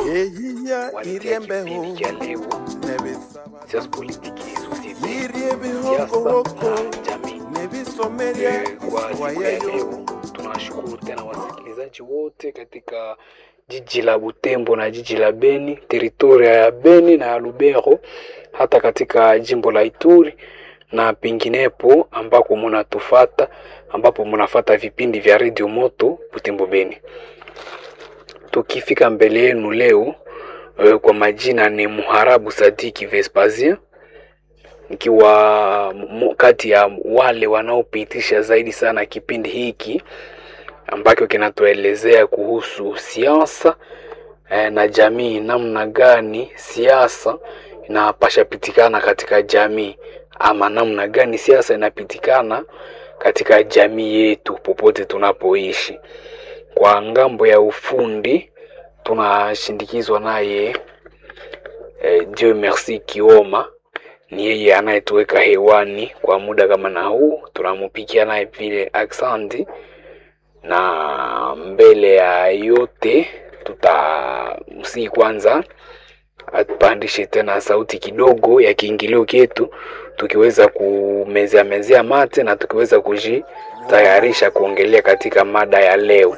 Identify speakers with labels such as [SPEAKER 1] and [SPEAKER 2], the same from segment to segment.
[SPEAKER 1] eyiya
[SPEAKER 2] waletea kipindi
[SPEAKER 1] iriembeho
[SPEAKER 2] cha leo
[SPEAKER 1] nebisaba
[SPEAKER 2] siasa politiki sosiete
[SPEAKER 1] irie
[SPEAKER 2] siasa
[SPEAKER 1] bihokoboko
[SPEAKER 2] na jamii
[SPEAKER 1] nebisomerya
[SPEAKER 2] Eh, kwa siku ya
[SPEAKER 1] iswayayo
[SPEAKER 2] leo tunawashukuru tena wasikilizaji wote katika jiji la Butembo na jiji la Beni, teritoria ya Beni na ya Lubero, hata katika jimbo la Ituri na penginepo ambako munatufata, ambapo munafata vipindi vya Radio Moto Butembo Beni. Tukifika mbele yenu leo eh, kwa majina ni Muharabu Sadiki Vespasien nikiwa mo- kati ya wale wanaopitisha zaidi sana kipindi hiki ambacho kinatuelezea kuhusu siasa eh, na jamii, namna gani siasa inapasha pitikana katika jamii ama namna gani siasa inapitikana katika jamii yetu popote tunapoishi. Kwa ngambo ya ufundi tunashindikizwa naye eh, Dieu merci Kioma ni yeye anayetuweka hewani kwa muda kama na huu, tunamupikia naye vile aksanti, na mbele ya yote tutamsihi kwanza atupandishe tena sauti kidogo ya kiingilio chetu, tukiweza kumezea mezea mate na tukiweza kujitayarisha kuongelea katika mada ya leo.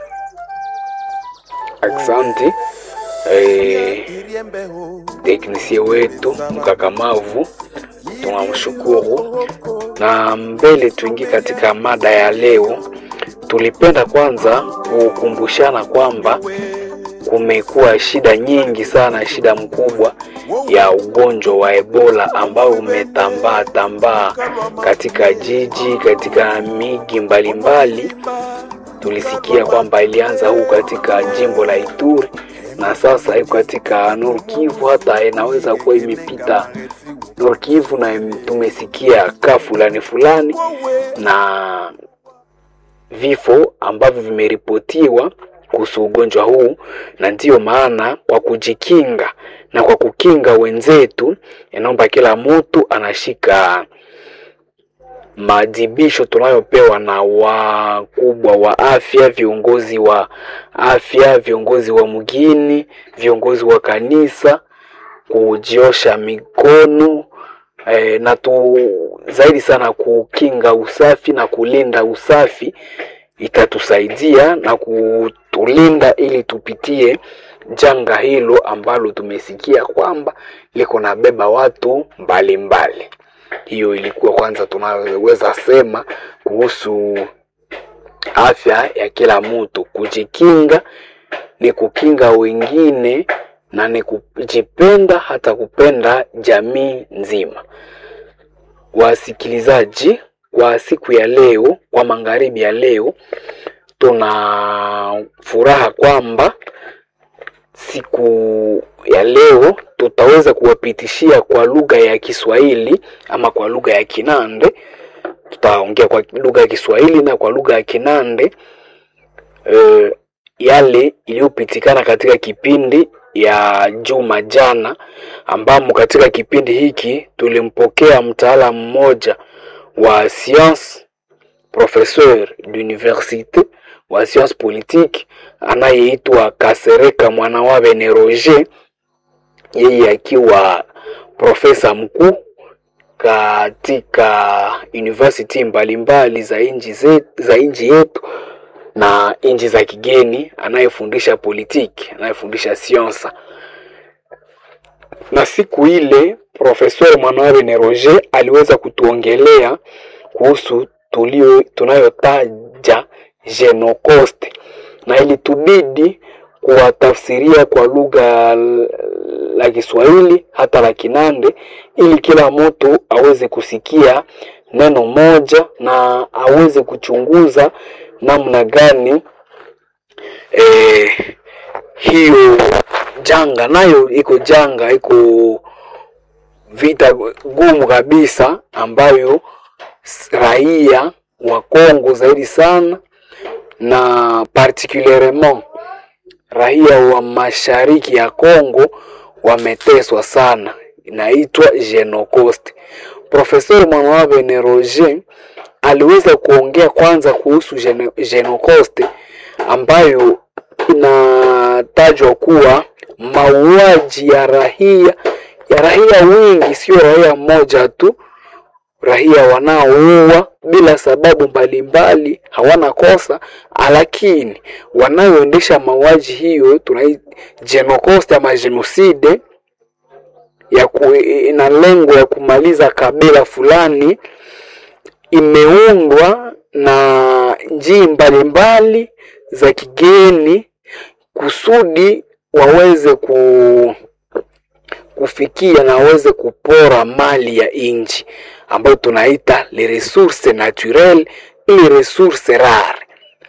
[SPEAKER 2] Aksanti eh,
[SPEAKER 1] iriembeho
[SPEAKER 2] teknisie wetu mkakamavu, tunamshukuru. Na mbele tuingie katika mada ya leo, tulipenda kwanza kukumbushana kwamba kumekuwa shida nyingi sana, shida mkubwa ya ugonjwa wa Ebola ambao umetambaa tambaa katika jiji, katika miji mbalimbali. Tulisikia kwamba ilianza huu katika jimbo la Ituri na sasa iko katika Nord Kivu, hata inaweza kuwa imepita Nord Kivu, na tumesikia ka fulani fulani na vifo ambavyo vimeripotiwa kuhusu ugonjwa huu, na ndiyo maana kwa kujikinga na kwa kukinga wenzetu, inaomba kila mtu anashika maadhibisho tunayopewa na wakubwa wa afya, viongozi wa afya, viongozi wa mgini, viongozi wa kanisa, kujiosha mikono eh, na tu zaidi sana kukinga usafi na kulinda usafi itatusaidia na kutulinda ili tupitie janga hilo ambalo tumesikia kwamba liko na beba watu mbalimbali mbali. Hiyo ilikuwa kwanza tunaweza sema kuhusu afya ya kila mtu. Kujikinga ni kukinga wengine na ni kujipenda, hata kupenda jamii nzima. Wasikilizaji, kwa siku ya leo, kwa magharibi ya leo, tuna furaha kwamba siku ya leo tutaweza kuwapitishia kwa lugha ya Kiswahili ama kwa lugha ya Kinande. Tutaongea kwa lugha ya Kiswahili na kwa lugha ya Kinande eh, yale iliyopitikana katika kipindi ya juma jana, ambamo katika kipindi hiki tulimpokea mtaalamu mmoja wa science professeur d'université wa science politique anayeitwa Kasereka Mwanawabe ne Roger, yeye akiwa profesa mkuu katika university mbalimbali za nchi zetu, za nchi yetu na nchi za kigeni, anayefundisha politiki, anayefundisha siansa. Na siku ile professeur Mwanawabe ne Roger aliweza kutuongelea kuhusu tulio tunayotaja Genocost na ilitubidi kuwatafsiria kwa lugha la Kiswahili hata la Kinande ili kila mtu aweze kusikia neno moja na aweze kuchunguza namna gani eh, hiyo janga nayo iko janga iko vita gumu kabisa ambayo raia wa Kongo zaidi sana na particulierement raia wa mashariki ya Kongo wameteswa sana, inaitwa Genocost. Profesor Mwanawabe ne Roger aliweza kuongea kwanza kuhusu Genocost ambayo inatajwa kuwa mauaji ya raia ya raia wingi, sio raia mmoja tu, raia wanaoua bila sababu mbalimbali, hawana kosa, lakini wanaoendesha mauaji hiyo tunai genocost ama genocide ya ku, ina lengo ya kumaliza kabila fulani, imeundwa na njii mbalimbali za kigeni kusudi waweze ku, kufikia na waweze kupora mali ya nchi ambayo tunaita les ressources naturelles ili ressources rare.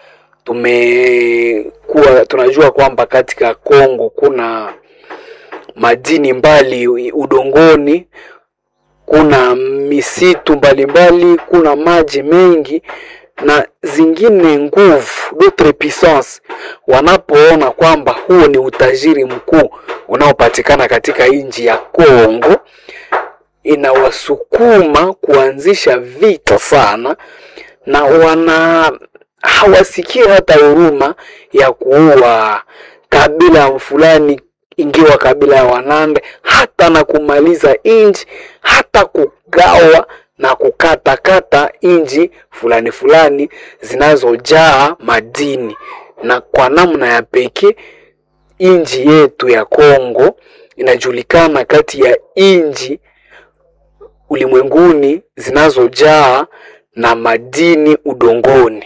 [SPEAKER 2] Tumekuwa tunajua kwamba katika Kongo kuna madini mbali udongoni, kuna misitu mbalimbali mbali, kuna maji mengi na zingine nguvu d'autres puissances wanapoona kwamba huo ni utajiri mkuu unaopatikana katika nchi ya Kongo, inawasukuma kuanzisha vita sana, na wana hawasikii hata huruma ya kuua kabila fulani, ingiwa kabila ya Wanande, hata na kumaliza nchi, hata kugawa na kukatakata nchi fulani fulani zinazojaa madini, na kwa namna ya pekee nchi yetu ya Kongo inajulikana kati ya nchi ulimwenguni zinazojaa na madini udongoni.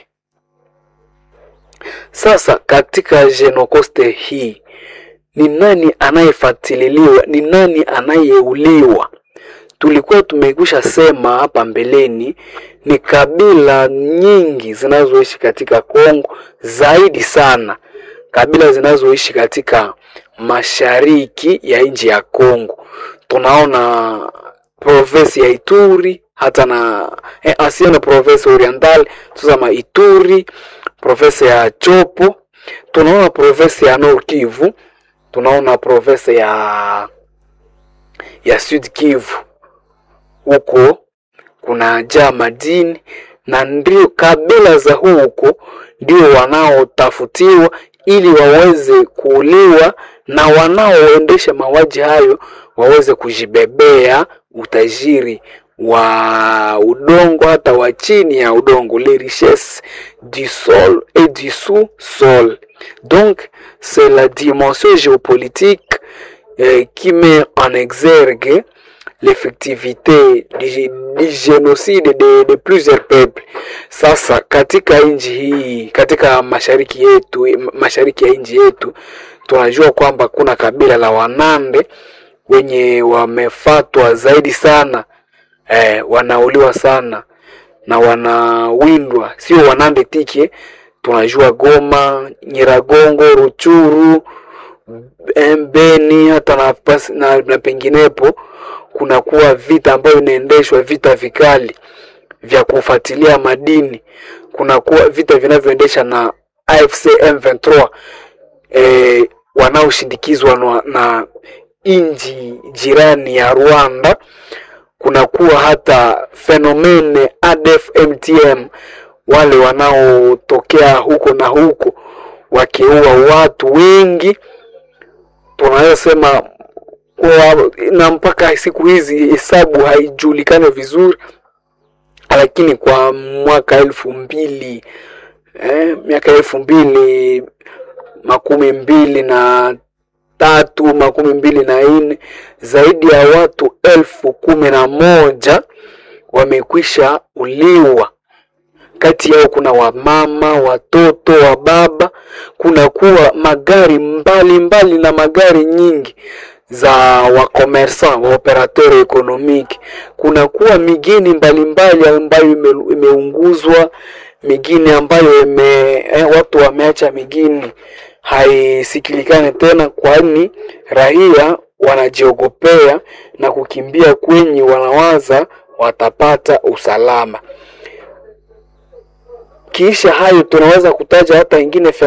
[SPEAKER 2] Sasa katika genocoste hii ni nani anayefuatililiwa? Ni nani anayeuliwa? Tulikuwa tumekwisha sema hapa mbeleni, ni kabila nyingi zinazoishi katika Kongo, zaidi sana kabila zinazoishi katika mashariki ya nchi ya Kongo. Tunaona province ya Ituri hata na eh, asiana province oriental tusema Ituri, province ya Chopo, tunaona province ya Nord Kivu, tunaona province ya ya Sud Kivu huko kuna jaa madini na ndio kabila za huko ndio wanaotafutiwa ili waweze kuuliwa na wanaoendesha mauaji hayo waweze kujibebea utajiri wa udongo hata wa chini ya udongo, les richesses du sol et du sous-sol. Donc c'est la dimension géopolitique euh, qui met en exergue l'effectivité du, du génocide de, de plusieurs peuples. Sasa katika nchi hii, katika mashariki yetu, mashariki ya nchi yetu tunajua kwamba kuna kabila la Wanande wenye wamefatwa zaidi sana eh, wanauliwa sana na wanawindwa, sio Wanande tike, tunajua Goma, Nyiragongo, Ruchuru, Beni hata na, na, na penginepo kunakuwa vita ambayo inaendeshwa, vita vikali vya kufuatilia madini, kunakuwa vita vinavyoendesha na AFC M23 eh, wanaoshindikizwa na, na nchi jirani ya Rwanda. Kunakuwa hata fenomene ADF MTM, wale wanaotokea huko na huko wakiua watu wengi, tunaweza sema na mpaka siku hizi hesabu haijulikani vizuri, lakini kwa mwaka elfu mbili eh, miaka elfu mbili makumi mbili na tatu makumi mbili na nne zaidi ya watu elfu kumi na moja wamekwisha uliwa. Kati yao kuna wamama, watoto, wa baba. Kuna kuwa magari mbalimbali mbali na magari nyingi za wakomersan wa operateur ekonomiki. Kuna kuwa migini mbalimbali ambayo ime, imeunguzwa migini ambayo ime, eh, watu wameacha migini haisikilikane tena, kwani raia wanajiogopea na kukimbia kwenye wanawaza watapata usalama. Kisha hayo tunaweza kutaja hata ingine